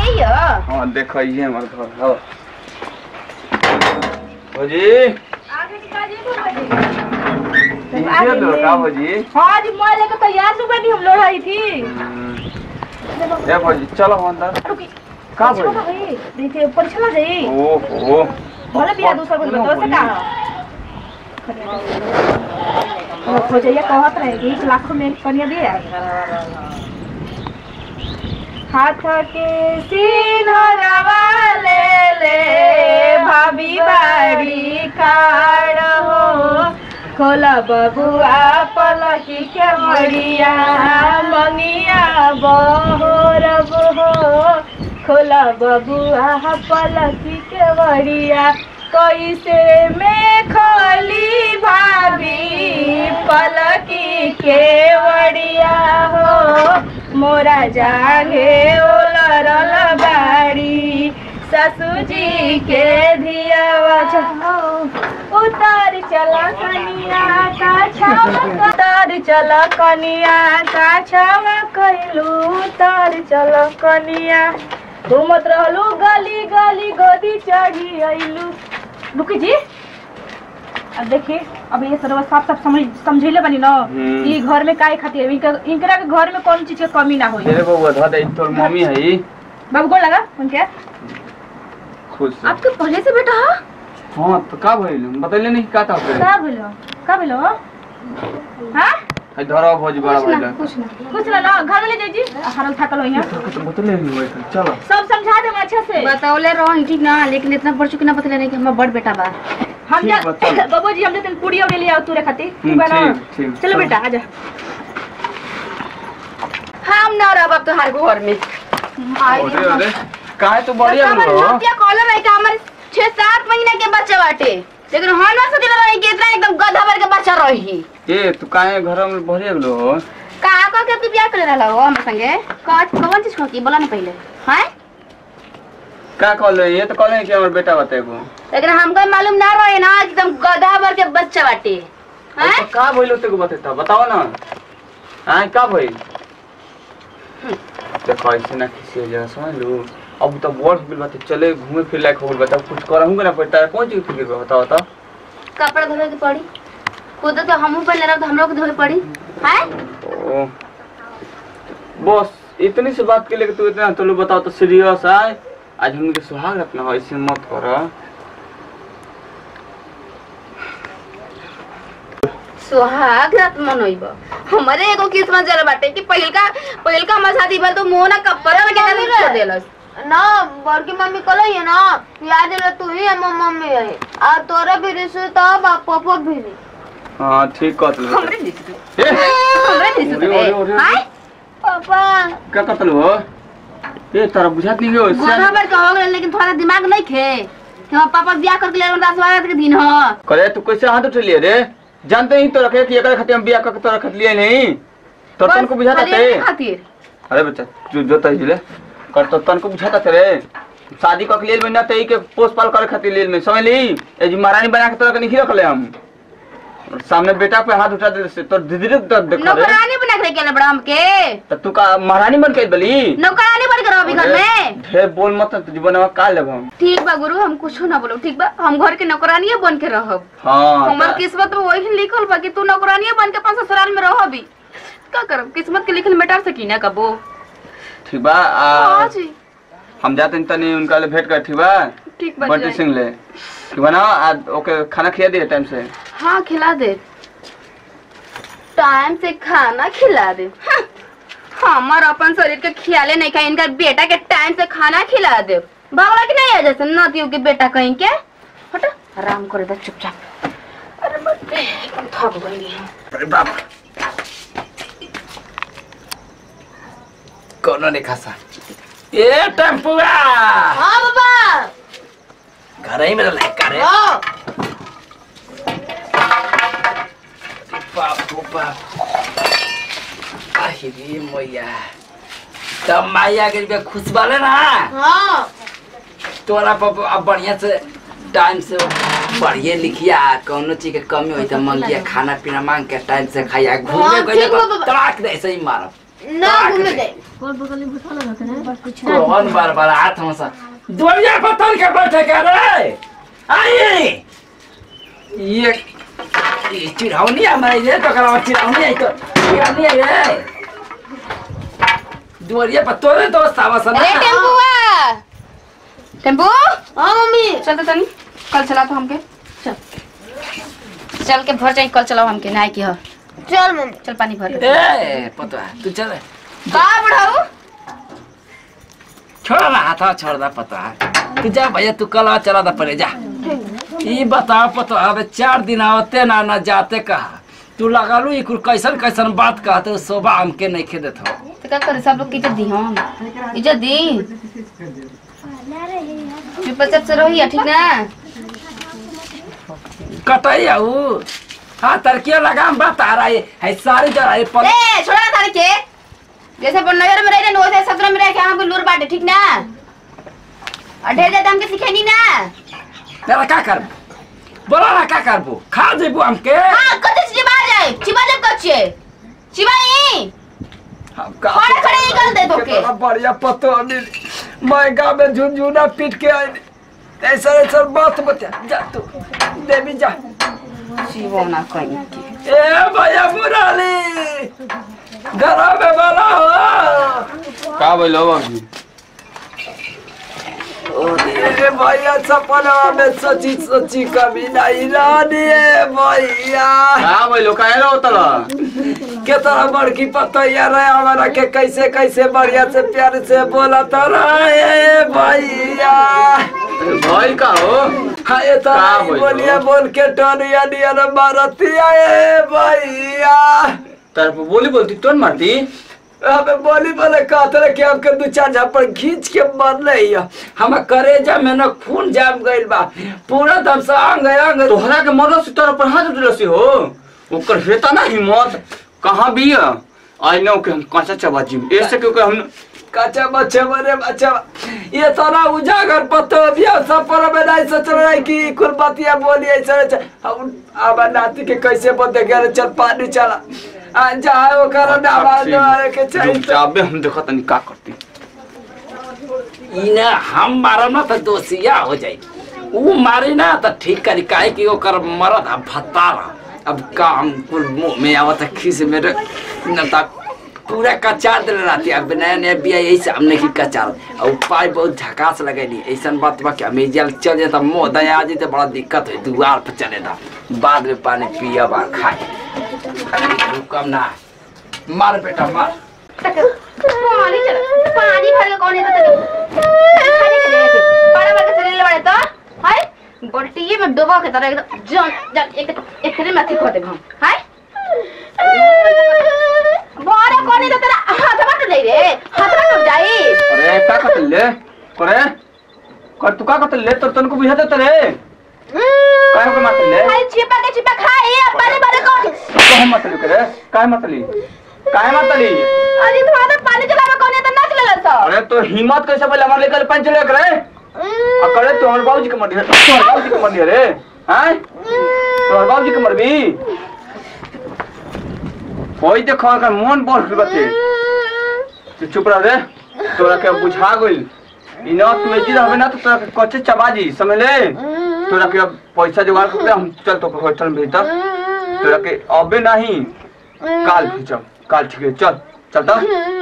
यही हो हाँ देखो ये हमार घर हो भौजी आगे निकाल जी ये लो का भौजी हाँ जी मैं लेकर तैयार सुबह नहीं हम लोग आई थी ए भौजी चलो अंदर रुकी का परीक्षा भौजी का भाई देखिए परीक्षा ना जाई ओहो भले बिया दूसरा कुछ बताओ से का हो हो जाइए कहत रहे कि एक लाख में एक कन्या दिया हाथ के सिनरवा ले ले भाभी बाड़ी काड़ हो खोला बबुआ पलकी के मरिया मंगिया बहोरब हो खोला बबुआ पलकी के मरिया कैसे में खोली भाभी पलकी के वड़िया हो मोरा जागे ओलरल बाड़ी ससु जी के धिया उतर चला कनिया का छावा उतर चला कनिया का छावा कैलू उतर चला कनिया घूमत रहलू गली गली गोदी चढ़ी अइलू रुकी जी अब देखिए अब ये सर्व साफ साफ समझ समझेले बनी ना हम्म। कि घर में काहे खातिर इनका इनकरा के घर में कौन चीज के कमी ना होई तेरे बबुआ धा दे तोर मम्मी है बाबू गोड़ लगा उनके खुश से। आपके पहले से बेटा हा? हाँ तो का भइल बतैले नहीं का था फिर का भेलो का भेलो हां है धरा भौजी बड़ा कुछ ना भइल कुछ ना कुछ ना ना घर में ले जाइए जी हरल थाकल होइया तो बतले नहीं हुए चलो सब समझा दे अच्छे से बतौले रहो ठीक ना लेकिन इतना पढ़ चुकी ना बतले नहीं कि हमारा बड़ बेटा बा हम ठीक जा बा, चलो। बाबू जी हमने तेल पूड़ी और ले आओ तूरे खातिर ठीक हम्म, बा ना ठीक, ठीक, चलो चलो। बेटा आजा हम ना रहब अब तोहार घर में अरे अरे काहे तो बढ़िया हमर हो नतिया कहले रहे कि हमर छह सात महीना के बच्चा बाटे लेकिन हम ना सोचले रही कि इतना एकदम गधा भर के बच्चा रही ए तू काहे घर में बढ़िया गेलो हो कहाँ कह के तू बियाह करे रहला हो हमर संगे कौन कौन चीज की बोला ना पहले हैं का कहले ये तो कहले कि हमर बेटा बताएगो लेकिन हमको मालूम ना रहे ना कि एकदम गधा भर के बच्चा बाटे हैं तो का भइल होते को बतेता बताओ ना हाँ का भइल देखो ऐसे ना किसी हो जाए समझ लो अब तो बड़ हो गइल बात चले घूमे फिर लायक हो गइल बता कुछ करहूं ना पड़ता है कौन चीज फिक्र बा बताओ तो कपड़ा धोवे के पड़ी खुद तो हमहू पहले रह तो हमरो के धोवे पड़ी हैं ओ, बस इतनी सी बात के लिए तू इतना तो लो बताओ तो सीरियस है आज उनके सुहाग रखना ऐसे मत कर सुहाग रात मनोइब हमारे एगो किस्मत जरा बाटे कि पहिलका पहिलका हमार शादी भल तो मुंह ना कपड़ा में के छोड़ देलस ना बड़की मम्मी कहले है ना याद है तू ही हमर मम्मी है और तोरा भी रिश्ते तब आ पापा भी रे हाँ ठीक कहत लो हमरे दिस ए, हमरे दिस ओरे, ओरे, ओरे। हाय पापा क्या कहत हो ए तारा बुझात नहीं हो गोधा भर का हो गए लेकिन थोड़ा दिमाग नहीं खे कि हमार पापा बियाह करके ले दस बारह के दिन हो करे तू कैसे हाथ उठलिए रे जानते ही तो रखे कि एकरा खातिर हम बियाह करके तो रख लिए नहीं तो तन को बुझाता खाली थे एके खातिर अरे बच्चा तू जो तही ले कर तो तन को बुझाता थे रे शादी कर लिए में ना तही के पोस पाल करे खातिर लिए में समझ ली ए जी महारानी बना के तोरा के नहीं रख ले हम और सामने बेटा पे हाथ उठा दे से तो धीरे धीरे दर्द देख रे नौकरानी बना के लेके आले बड़ा हमके तो तू का महारानी बन के बली नौकरानी बन के रहो अभी घर में ढेर बोल मत तो जीवन में का लेब हम ठीक बा गुरु हम कुछ ना बोलो ठीक बा हम घर के नौकरानिये बन के रहब हाँ हमार तो- किस्मत में वही लिखल बा कि तू नौकरानिये बन के अपन ससुराल में रहो अभी का करब किस्मत के लिखल मिटा सकी ना कबो ठीक बा हाँ आ, जी हम जाते हैं तनी उनका ले भेंट कर ठीक बा ठीक बा बंटी जाए। सिंह ले ठीक बा ना आज ओके खाना खिला दिए टाइम से हाँ खिला दे टाइम से खाना खिला दे हाँ, हमार अपन शरीर के खियाले नहीं खाए इनका बेटा के टाइम से खाना खिला दे बाबा की नहीं है जैसे नतियों के बेटा कहीं के हट आराम करे दे चुपचाप अरे मत बे, एकदम थक गई है अरे बाप कोनो नहीं खासा ए टेम्पुआ हाँ बाबा घर ही मेरा लड़का रे हाँ बाप रो बाप आही रे मैया तब माया के लिए खुश बाले ना हाँ तोरा पर अब बढ़िया से टाइम से बढ़िया लिखिया कौनो चीज के कमी होई तो मंगिया खाना पीना मांग के टाइम से खाइया घूमे हाँ, गइले ठीक बा बाबा। तड़ाक दे ऐसे ही मारब ना घूमे दे कौन बार बार हाथ हमसा दुनिया पर तन के बैठे के रे आई ये ये चिढ़ावनी हमारे ये तो करा चिढ़ावनी आई तो चिढ़ावनी आई रे दुनिया पर तोरे दोस्त आवास ना अरे टेम्पुआ टेम्पू हाँ मम्मी चल तो तनी कल चला तो हमके चल चल के भर जाई कल चलाओ हमके नाय की हो चल मम्मी चल पानी भर ले ए पता है तू चल का बुढ़ाऊ छोड़ ना हाथ छोड़ दा पता है तू जा भैया तू कल चला दा परे जा ई बताओ पता अबे चार दिन आवते ना ना जाते कहा तू लगालू ई कुल कैसन कैसन बात कहते हो शोभा हमके नहीं खे देत हो तो का करे सब लोग की इज्जत दी हम इज्जत दी चुपचाप से रही ठीक ना कटई आऊ हाँ तरकिया लगाम बात आ रहा है है सारी जरा है पल ए छोड़ा ना तारी के जैसे अपन नगर में रहे वैसे सत्रह में रह के हमको लूर बाटे ठीक ना और ढेर ज्यादा हमके सिखेनी ना तेरा का कर बोला ना का करबो खा जेबू हमके हाँ कते चिबा जाए चिबा जब कच्चे चिबाई हम का खड़े खड़े निकल दे तो के कितना बढ़िया पतो अनिल मैं गाँव में झुनझुना पीट के आई ऐसा ऐसा बात बता जा तू देवी जा चिबो ना कहीं के ए भैया मुराली घर में वाला हो का बोलो बाबू ए भैया सपना में सची सची कभी नहीं रानी ए भैया का बोलो का एलो तला कितना बड़की पतैया रहे हमारा के कैसे कैसे बढ़िया से प्यार से बोला तो रहे भैया भइल का हो हाँ ये तो का नहीं बोलो? बोलिए बोल के टोनिया निया न मारतिया ए भैया तार पे बोली बोलती तोन मारती हमें बोली बोले कहते रहे कि हमके दू चार झापड़ खींच के मर रही है हम करेजा में न खून जाम गइल बा पूरा दम से अंग अंग तोहरा के मरल से तोरा पर हाथ उठल से हो ओकर हेता ना हिम्मत कहाँ भी है आई नो कि हम कांचा चबा जी ऐसे क्योंकि हम कच्चा बच्चे मरे बच्चा ये सारा उजागर पत्तो बिया सब पर में नहीं सोच रहा है कि कुल बातिया बोली ऐसा ऐसा हम अब नाती के कैसे बंदे गए चल पानी चला आ जाए वो कारण आवाज मारे के चाहिए जाबे हम देखो तनी का करती इने हम मारब ना तो दोषिया हो जाई ऊ मारी ना तो ठीक करी काहे कि ओकर मरद अब भत्तारा अब का हम कुल मुंह में आवत है खीस मेरे न ता पूरा कचार दिल रहती अब नया नया बिया यही से हमने की कचार और पाई बहुत झकास लगेली ऐसन बात बा कि हमें जल चल जाता मोह दया आ जाते बड़ा दिक्कत है दुआर पर चले था बाद में पानी पिया बा खाए कम ना मार बेटा मार पानी चल पानी भर के कौन है तो खाने के लिए बड़ा बड़ा चले ले बड़े तो हाय बल्टी में डुबा के तरह एकदम जन जन एक एक में अथी खो दे हम हाय बड़ा कौन है तो तेरा हाथ में टूट जाई रे हाथ में टूट जाई अरे का कतल ले करे कर तू का कतल ले तो तनको बुझा देत रे काहे को मारत ले खाली छिपा के छिपा खाए पानी भर कौन काहे मारत करे काहे मारतली काहे मारतली अरे तुम्हारा पानी चलावे कौन है तो नाच ले लो अरे तो हिम्मत कैसे पहले हमारे लेकर पंच ले करे आ करे तो हमारे बाबूजी के मर दिया तोहर बाबूजी के मर दिया रे हैं तोहर बाबूजी के मरबी होई देखो अगर मन बढ़ गई बते तू चुप रह रे तोरा के बुझा गइल ई ना तू एजी रहबे ना तो तोरा के कच्चे चबाजी समझ ले तोरा के अब पैसा जुगाड़ करके हम चल तो होटल में भेजता तोरा के अबे नहीं काल भेजब काल ठीक है चल चलता